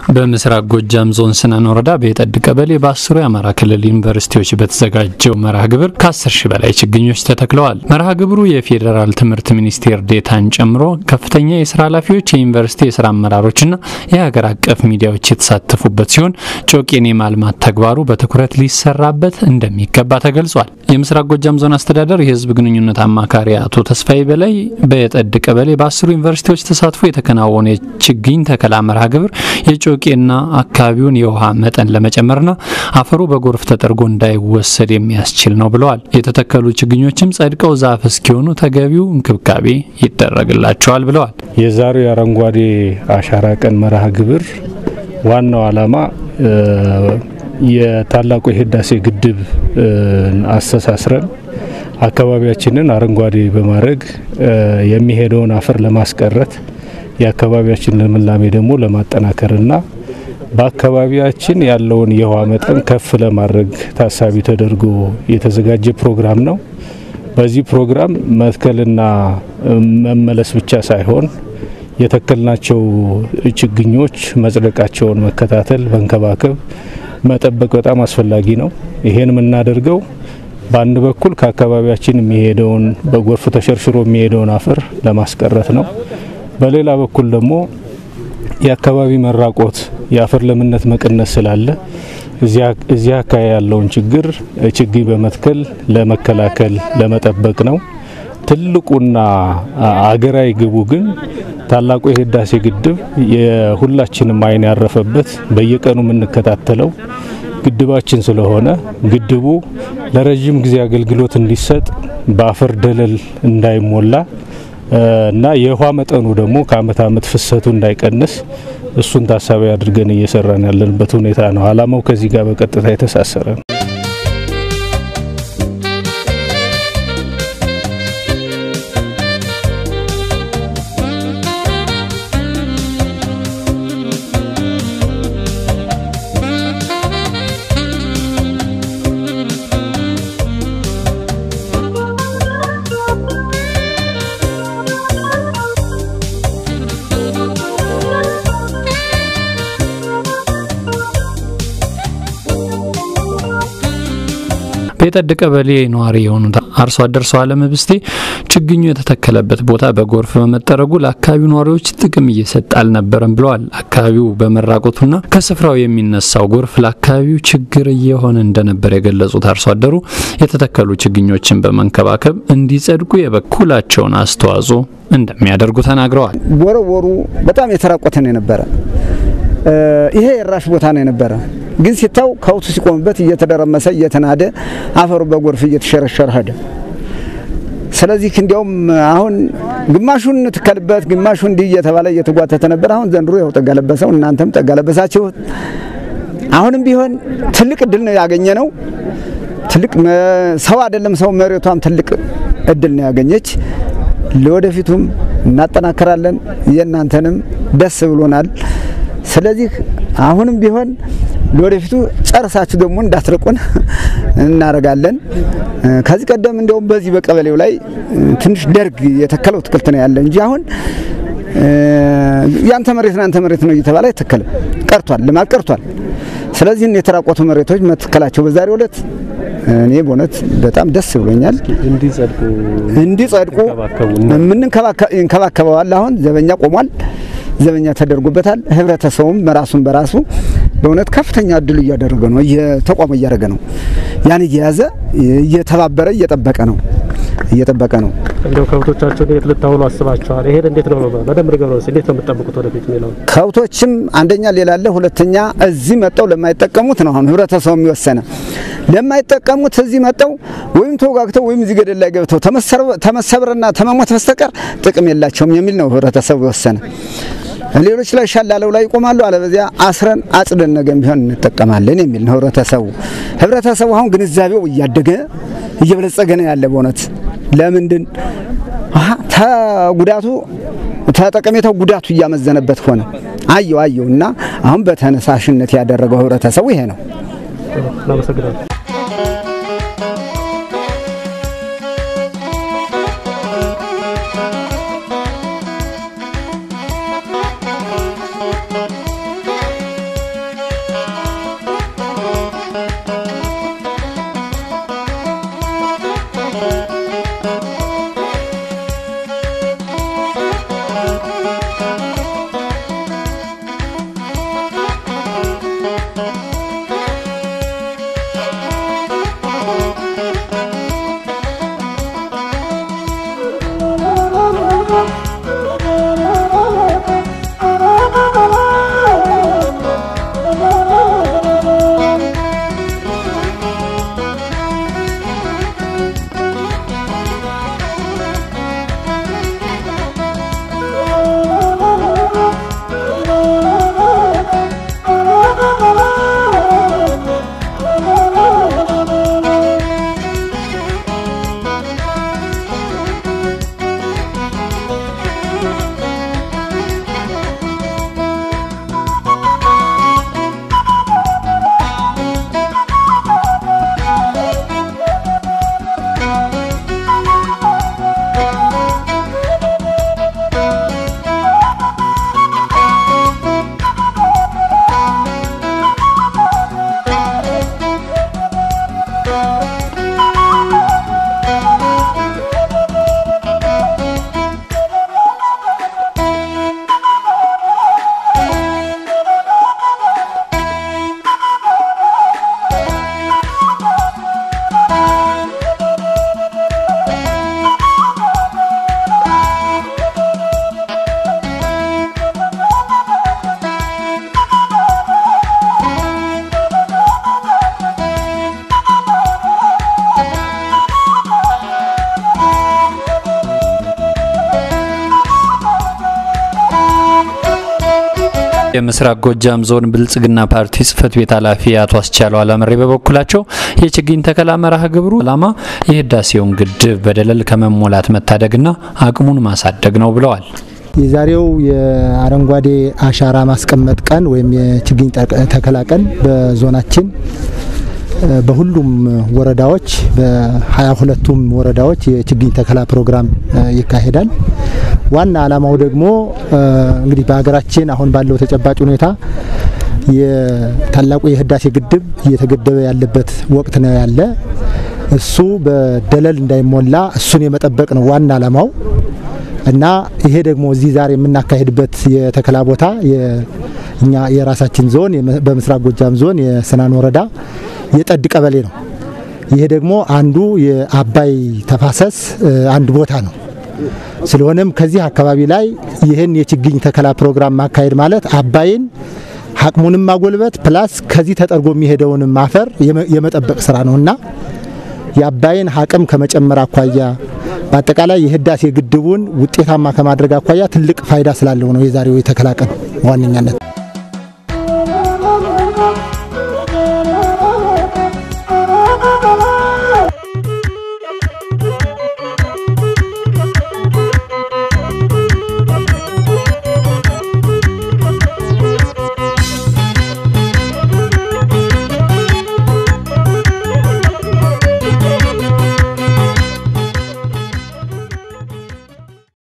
በምስራቅ ጎጃም ዞን ስናን ወረዳ በየጠድ ቀበሌ በአስሩ የአማራ ክልል ዩኒቨርሲቲዎች በተዘጋጀው መርሃ ግብር ከ10 ሺህ በላይ ችግኞች ተተክለዋል። መርሃ ግብሩ የፌዴራል ትምህርት ሚኒስቴር ዴታን ጨምሮ ከፍተኛ የስራ ኃላፊዎች፣ የዩኒቨርሲቲ የስራ አመራሮችና የሀገር አቀፍ ሚዲያዎች የተሳተፉበት ሲሆን ጮቄን የማልማት ተግባሩ በትኩረት ሊሰራበት እንደሚገባ ተገልጿል። የምስራቅ ጎጃም ዞን አስተዳደር የህዝብ ግንኙነት አማካሪ አቶ ተስፋዬ በላይ በየጠድ ቀበሌ በአስሩ ዩኒቨርሲቲዎች ተሳትፎ የተከናወነ የችግኝ ተከላ መርሃ ግብር የጮቄና አካባቢውን የውሃ መጠን ለመጨመርና አፈሩ በጎርፍ ተጠርጎ እንዳይወሰድ የሚያስችል ነው ብለዋል። የተተከሉ ችግኞችም ጸድቀው ዛፍ እስኪሆኑ ተገቢው እንክብካቤ ይደረግላቸዋል ብለዋል። የዛሬው የአረንጓዴ አሻራ ቀን መርሃ ግብር ዋናው ዓላማ የታላቁ የህዳሴ ግድብ አስተሳስረን አካባቢያችንን አረንጓዴ በማድረግ የሚሄደውን አፈር ለማስቀረት የአካባቢያችን ልምላሜ ደግሞ ለማጠናከርና በአካባቢያችን ያለውን የውሃ መጠን ከፍ ለማድረግ ታሳቢ ተደርጎ የተዘጋጀ ፕሮግራም ነው። በዚህ ፕሮግራም መትከልና መመለስ ብቻ ሳይሆን የተከልናቸው ችግኞች መጽደቃቸውን መከታተል፣ መንከባከብ፣ መጠበቅ በጣም አስፈላጊ ነው። ይሄን የምናደርገው በአንድ በኩል ከአካባቢያችን የሚሄደውን በጎርፍ ተሸርሽሮ የሚሄደውን አፈር ለማስቀረት ነው። በሌላ በኩል ደግሞ የአካባቢ መራቆት የአፈር ለምነት መቀነስ ስላለ እዚያ አካባቢ ያለውን ችግር ችግኝ በመትከል ለመከላከል ለመጠበቅ ነው። ትልቁና አገራዊ ግቡ ግን ታላቁ የህዳሴ ግድብ የሁላችንም ዓይን ያረፈበት በየቀኑ የምንከታተለው ግድባችን ስለሆነ ግድቡ ለረዥም ጊዜ አገልግሎት እንዲሰጥ በአፈር ደለል እንዳይሞላ እና የውሃ መጠኑ ደግሞ ከአመት አመት ፍሰቱ እንዳይቀንስ እሱን ታሳቢ አድርገን እየሰራን ያለንበት ሁኔታ ነው። አላማው ከዚህ ጋር በቀጥታ የተሳሰረ ነው። በየጠድ ቀበሌ ነዋሪ የሆኑት አርሶ አደር ሰው አለም ብስቴ ችግኙ የተተከለበት ቦታ በጎርፍ በመጠረጉ ለአካባቢው ነዋሪዎች ጥቅም እየሰጠ አልነበረም ብለዋል። አካባቢው በመራቆቱና ከስፍራው የሚነሳው ጎርፍ ለአካባቢው ችግር እየሆነ እንደነበር የገለጹት አርሶ አደሩ የተተከሉ ችግኞችን በመንከባከብ እንዲጸድቁ የበኩላቸውን አስተዋጽኦ እንደሚያደርጉ ተናግረዋል። ወረወሩ በጣም የተራቆተ ነው የነበረ። ይሄ የራሽ ቦታ ነው የነበረ ግን ሲታው ከውቱ ሲቆምበት እየተደረመሰ እየተናደ አፈሩ በጎርፍ እየተሸረሸረ ሄደ። ስለዚህ እንዲያውም አሁን ግማሹን ትከልበት ግማሹ እንዲህ እየተባለ እየተጓተተ ነበር። አሁን ዘንድሮ ያው ጠጋ ለበሰው፣ እናንተም ጠጋ ለበሳችሁ። አሁንም ቢሆን ትልቅ እድል ነው ያገኘ ነው። ትልቅ ሰው አይደለም ሰው መሬቷም ትልቅ እድል ነው ያገኘች። ለወደፊቱም እናጠናክራለን። የእናንተንም ደስ ብሎናል። ስለዚህ አሁንም ቢሆን ለወደፊቱ ጨርሳችሁ ደግሞ እንዳትርቁን እናደርጋለን። ከዚህ ቀደም እንደውም በዚህ በቀበሌው ላይ ትንሽ ደርግ የተከለው አትክልት ነው ያለ እንጂ አሁን ያንተ መሬት ነው ያንተ መሬት ነው እየተባለ አይተከልም፣ ቀርቷል፣ ልማት ቀርቷል። ስለዚህ የተራቆቱ መሬቶች መትከላቸው በዛሬው ዕለት እኔ በእውነት በጣም ደስ ብሎኛል። እንዲጸድቁ እንከባከበዋል። አሁን ዘበኛ ቆሟል። ዘበኛ ተደርጎበታል። ህብረተሰቡም በራሱን በራሱ በእውነት ከፍተኛ እድሉ እያደረገ ነው፣ ተቋሙ እያደረገ ነው። ያን እየያዘ እየተባበረ እየጠበቀ ነው እየጠበቀ ነው። እንደው ከብቶቻቸውን የት ልታውሉ አስባችኋል? ይሄን እንዴት ነው በደንብ ንገሩን። እንዴት ነው የምትጠብቁት ወደፊት የሚለው? ከብቶችም አንደኛ ሌላ አለ፣ ሁለተኛ እዚህ መጠው ለማይጠቀሙት ነው አሁን ህብረተሰቡ የሚወሰነ ለማይጠቀሙት እዚህ መጠው ወይም ተወጋግተው ወይም እዚህ ገደል ላይ ገብተው ተመሰብርና ተመሞት በስተቀር ጥቅም የላቸውም የሚል ነው ህብረተሰቡ የወሰነ። ሌሎች ላይ ሻላለው ላይ ይቆማሉ፣ አለበዚያ አስረን አጽደን ነገም ቢሆን እንጠቀማለን የሚል ነው ህብረተሰቡ። ህብረተሰቡ አሁን ግንዛቤው እያደገ እየበለጸገ ነው ያለ በእውነት ለምንድን ተጉዳቱ ተጠቀሜታው ጉዳቱ እያመዘነበት ሆነ። አየው አየው እና አሁን በተነሳሽነት ያደረገው ህብረተሰቡ ይሄ ነው። እናመሰግናለን። የምስራቅ ጎጃም ዞን ብልጽግና ፓርቲ ጽህፈት ቤት ኃላፊ አቶ አስቻለው አላመሬ በበኩላቸው የችግኝ ተከላ መርሃ ግብሩ ዓላማ የህዳሴውን ግድብ በደለል ከመሞላት መታደግና አቅሙን ማሳደግ ነው ብለዋል። የዛሬው የአረንጓዴ አሻራ ማስቀመጥ ቀን ወይም የችግኝ ተከላ ቀን በዞናችን በሁሉም ወረዳዎች በሀያ ሁለቱም ወረዳዎች የችግኝ ተከላ ፕሮግራም ይካሄዳል። ዋና ዓላማው ደግሞ እንግዲህ በሀገራችን አሁን ባለው ተጨባጭ ሁኔታ የታላቁ የህዳሴ ግድብ እየተገደበ ያለበት ወቅት ነው ያለ። እሱ በደለል እንዳይሞላ እሱን የመጠበቅ ነው ዋና ዓላማው እና ይሄ ደግሞ እዚህ ዛሬ የምናካሄድበት የተከላ ቦታ እኛ የራሳችን ዞን በምስራቅ ጎጃም ዞን የስናን ወረዳ የጠድ ቀበሌ ነው። ይሄ ደግሞ አንዱ የአባይ ተፋሰስ አንድ ቦታ ነው። ስለሆነም ከዚህ አካባቢ ላይ ይህን የችግኝ ተከላ ፕሮግራም ማካሄድ ማለት አባይን አቅሙንም ማጎልበት ፕላስ ከዚህ ተጠርጎ የሚሄደውንም አፈር የመጠበቅ ስራ ነውና የአባይን አቅም ከመጨመር አኳያ በአጠቃላይ የህዳሴ ግድቡን ውጤታማ ከማድረግ አኳያ ትልቅ ፋይዳ ስላለው ነው የዛሬው የተከላ ቀን በዋነኛነት